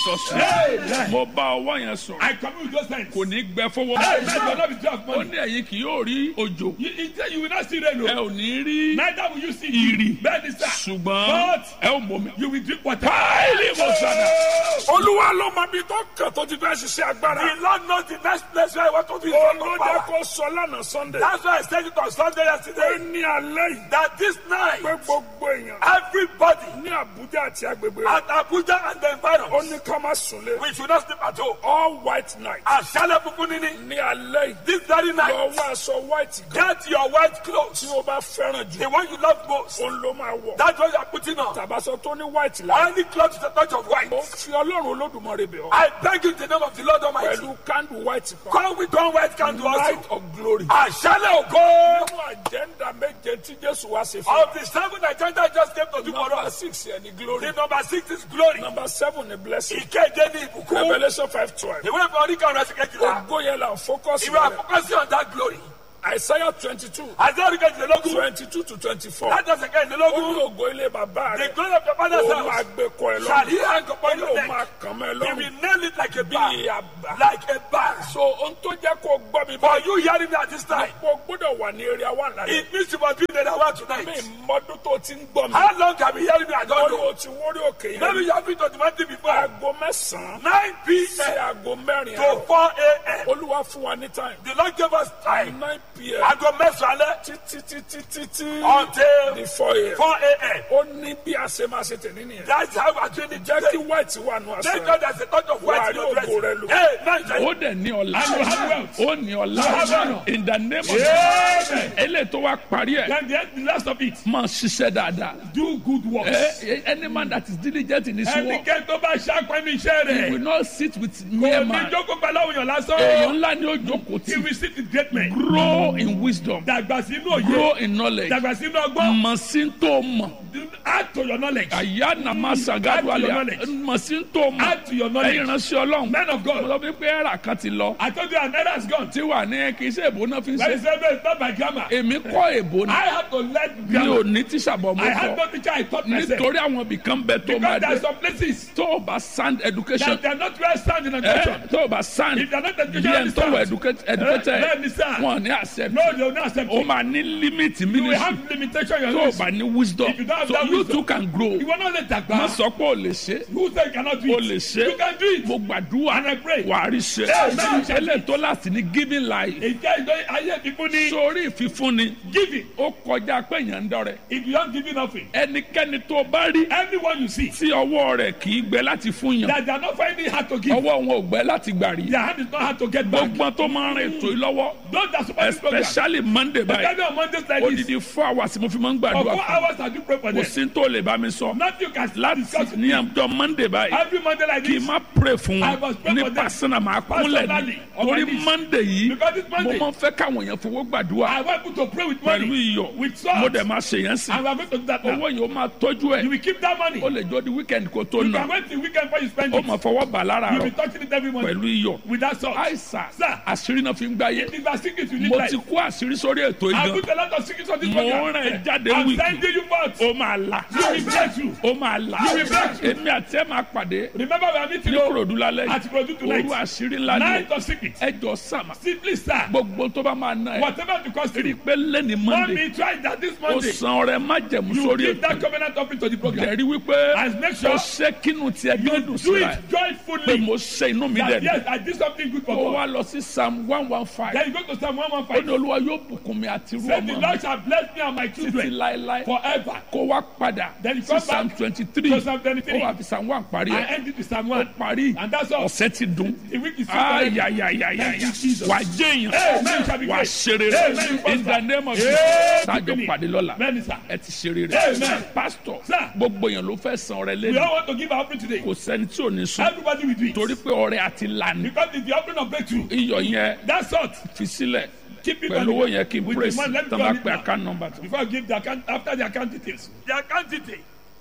jesus Amen. mo bá ọwọ́ yẹn sọ̀rọ̀ I commune with those hands. kò ní gbẹ fọwọ́ Hey, man, you will not be dry of ó money. ní ẹ̀yin kì yóò rí òjò You, you, say you will not see rain. ẹ o. ò ní rí Neither will you see ìrì Bẹ́ẹ̀ni sá. ṣùgbọ́n But ẹ ò mọ̀ mi. you will drink water. Báyìí mo sọ̀dà. Oh! olúwa ló mọ ibi tó kàn tó ti fẹ́ ṣiṣẹ́ agbára. The Lord knows the next place where I want to be. olóde kò sọ lánàá sunday. That's why I said it on Sunday pé yesterday. ní alẹ́ yìí That this night, pé gbogbo èèyàn everybody ní àbújá àti agbègbè rẹ̀ at Abuja and the ó environs, ní ká má sùnlé. we should not sleep at home. all white night Àṣálẹ̀ funfun níní. ní alẹ́ yìí This very lọ night, wá aṣọ white gan get your white clothes. tí o bá fẹ́ràn jù The one you love most. òun ló máa wọ̀. That's what you are putting on. tàbáṣọ tó ní white la. Any cloth with a touch of white. ó fi ọlọ́run olódùmarè bẹ̀ ọ́. I beg you in the name of the Lord Almighty. pẹ̀lú candle white kan. Come with one white candle light also. of glory. Àṣálẹ̀ ògo. nínú àjẹ́ndà méje tí jésù wá ṣe fún Of the seven agenda I just came to do for number us. six yẹn ni glory. The number six is glory. number seven ni blessing. Ìkéde ní ìbùkún. revolution five twelve. Ìwé ìfọ̀ orí kan rẹ̀ sí kejìlá. ògo yẹn la focus Ìwé rẹ̀. àfọkọ́sí on that glory. isaiah twenty two Àti orí kejìlélógún. twenty two to twenty four. Láti ọ̀sẹ̀ ó kejìlélógún. ní ògo ilé bàbá The rẹ̀. glory of your father's ó máa house. gbé kọ ẹ Shall he lọ́rùn. hang upon your ó neck? máa kàn mẹ́ He lọ́rùn. will nail it like a bí bar. àbá. Like a bar. so ohun tó jẹ́ kó gbọ́ mi For báyìí. you hearing me at this time. mo gbọ́dọ̀ wà ní area one lálẹ́. It means you must be there that one tonight. mi mọ́dún tó ti ń gbọ́ mi. How long have you hearing me? I ó don't ní know. o ti wórí òkè Maybe yẹn. you have been to the mountain before. aago mẹ́sàn-án 9 sí p.m. aago mẹ́rin to àárọ̀. 4 a.m. olúwa fún wa ní time. The Lord gave us time. nine pm Aago mẹ́sàn-án alẹ́ títí títí títí until di four am. 4 a.m. ó ní bí a ṣe máa ṣe tẹ̀lé nìyẹn. That's how we're doing it jẹ́ kí today. white wà nù Thank aṣọ God ẹ̀. there's a touch of white Wà á in rí your dress. ògo rẹ lò. Hey, nice. ó dẹ̀ ní ọ̀la. And you have wealth. ó ní ọ̀la. You have honor. in the name of Amen. eléyìí tó wá parí ẹ̀. Then the, the last of it, máa ṣiṣẹ́ dáadáa. do good works. Eh, any man that is diligent in his work Ẹnikẹ́ni tó bá ṣàpẹ́ ní iṣẹ́ he will rẹ̀. not sit with mere Kò ní man. jókòó pẹ̀lú àwọn èèyàn èèyàn lásán. ńlá ni ó jókòó He tí. will sit with great men. grow in wisdom. Dàgbà sínú òye. grow in knowledge. Dàgbà sínú ọgbọ́n. mọ̀ sí tó mọ̀. Add to your knowledge. àyà nàmá sagadu Add to your alẹ́ knowledge. mọ̀ sí tó mọ̀. Add to your knowledge. ẹ̀yin ránṣẹ́ ọlọ́run. Men of mo God. lọ bí pé ẹ̀rà kan ti lọ. I told you an error has gone. tí wà ní kì í ṣe èbó náà fi ń That ṣe. is why it's not by grammar. èmi kọ́ èbó ni. I had to learn mi ò grammar. ní tíṣà bọ̀ mo I had kọ́. no teacher I taught myself. nítorí àwọn ibìkan bẹ tó máa Because there dé. are some places tó o bá sound education. that they are not well sound in ẹ education. tó o bá sound. If they are not bí educated, ẹn tó wọ educated Bẹ́ẹ̀ ni sir. wọn ní accept. No, they will not accept o it. máa ní limit You will ministry. have limitation in tó your o bá life. ní wisdom. If you don't have so that you wisdom, too can grow. You will not let that má go. sọ pé o lè ṣe. Who said you cannot do o it? lè ṣe. You can do it. mo gbàdúrà And I pray. wà á rí ṣe. Amen. eléyìí tó láti ní giving life. Ìjẹ́ ìjọ ayé fífún ní sórí ìfífúnni giving. ó kọjá pé èèyàn ń dọrẹ. If you don't give nothing, ẹnikẹ́ni tó bá rí everyone you see tí ọwọ́ rẹ̀ kì í gbẹ láti fún yàn. that they are not finding hard to give. ọwọ́ wọn ò gbẹ láti gbà rí. Their hand is not hard to get back. gbogbo tó máa ń rìn ètò yìí lọ́wọ́ Those that support this program, especially monday báyìí especially on Mondays like this, odidi four hours mo fi máa ń for gbàdúrà four fún hours I do pray for kò them. sí tó lè bá mi sọ Nothing you can láti discuss with ní me. àjọ monday báyìí Every Monday like kì í this, má pray fún I wọn must pray ní for them. pàṣẹnà máa kúnlẹ̀ ní Personally, on my torí knees. monday yìí Because it's mo Monday. máa ń fẹ́ káwọn èèyàn fowó gbàdúrà I want people to pray with pẹ̀lú money, iyọ̀ with salt, mo dẹ̀ máa ṣe yẹn sí and we are going to do that now. owó yìí ó máa tọ́jú You ẹ̀ will keep that money. ó lè jọ di weekend kó tó You nà can wait till weekend before you spend ó it. máa fọwọ́ bà lára You rọ will be touching it every morning pẹ̀lú iyọ̀ with that salt. àìsàn Sir. àṣírí náà fi ń gbáyé It is that secret you need mo life. ti kó àṣírí sórí ètò I ìgan put a lot of secrets on this mo program. rìn jáde I'm wíìkì sending you forth. ó máa là You will break you. ó máa là You will break through. èmi àti ẹ máa pàdé Remember we are meeting ní you kòròdú lálẹ́ at Produ òru tonight. àṣírí ńlá ni Night of secrets. ẹjọ sàmà Simply, sir. gbogbo tó bá máa ná ẹ Whatever the cost rí i you. pé lẹ́ni Want monday me try that this ó Monday. san ọrẹ májẹ̀mú You sórí give that ètò covenant offering to the program. ẹ̀rí wípé And make ó sure ṣe kínú tiẹ̀ you gbẹ́dùn do síra ẹ̀ it pé joyfully. mo ṣe inú mi That dẹ̀ yes, I did something good for ó God. wá lọ sí psalm one one five Then you go to Psalm ó ní 115. olúwa yóò bùkún mi àti irú Say the ọmọ mi Lord shall bless me and my títí children láéláé forever. kó wá padà Then you sí come psalm back twenty three to Psalm ó 23. wà fi psalm one parí I ẹ̀ end it with Psalm ó 1. parí And that's all. ọ̀sẹ̀ ti dùn The week is super. ayayayayaya Thank you, Jesus. wà á jẹ́ Amen. Shall be èèyàn wà á great. ṣeré Amen. rẹ̀ in the name of Amen. Jesus sájọ pàdé lọ́la Many, sir. ẹ ti ṣeré Amen. rẹ̀ pásítọ̀ Sir. gbogbo èèyàn ló fẹ́ san ọrẹ We lẹ́nu all want to give our offering today. kò sẹ́ni tí ò ní sùn Everybody will do it. torí pé ọrẹ àti lànà Because it's the offering of breakthrough. iyọ̀ yẹn That's salt. fi sílẹ̀ Keep it pẹ̀lú on owó the- yẹn kí n with the praise man. Let me tó go bá on it pe now. account number tó. Before I give the account, after the account details. The account detail.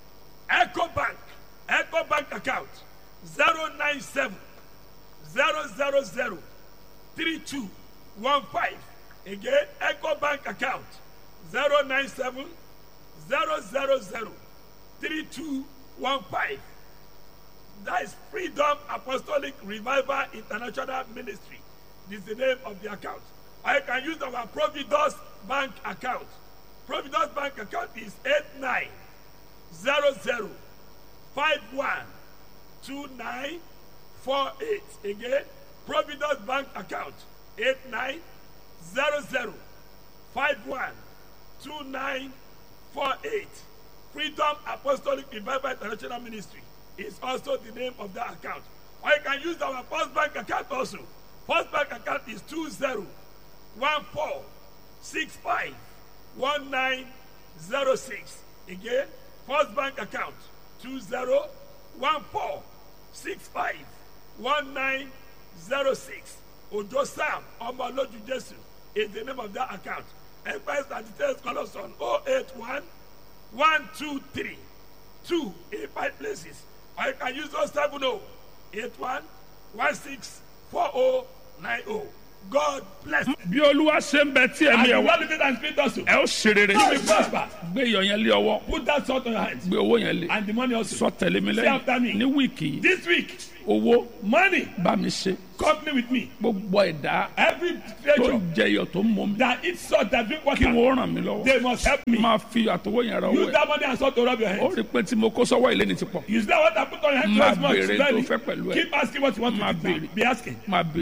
Echo Bank. Echo Bank account. 097 000 3215. Again, Echo Bank account. 097 000 3215. That is Freedom Apostolic Revival International Ministry. This is the name of the account. Or you can use our Providus Bank account. Providus Bank account is 8900512948. Again, Providus Bank account 8900512948. Freedom Apostolic Revival International Ministry is also the name of that account. Or you can use our First Bank account also. First Bank account is 2014651906. Again, First Bank account 2014651906. Ojo Sam Omoloju Jesu is the name of that account. Enquiries and details call us on 081 one two three two in five places or you can use those seven oh eight one one six four oh nine oh god bless you. bí olúwa ṣe ń bẹ tí and ẹ̀mí you ẹ̀ wá wan live it and spirit also ẹ ó ṣe rere you will prosper gbé iyọ̀ yẹn lé ọwọ́ put that salt on your hand gbé owó yẹn lé and the money also sọ tẹ̀lé mi Say after me. lẹ́yìn ní wíìkì yìí this week owó money bá mi ṣe company with me gbogbo ẹ̀dá every tó treasure ń jẹ iyọ̀ tó ń mọ mi that eat salt that drink kí water wọ́n ràn mí lọ́wọ́ they must help me máa fi àtọwọ́ yẹn ra owó use ẹ̀ that money and salt to rub your ó head rí i pé tí mo kó sọ́wọ́ ilé ni ti pọ̀ use that water put on your hand Máa twice much béèrè tó slowly fẹ́ pẹ̀lú ẹ̀. keep asking what you want Máa to do béèrè. be asking máa bèrè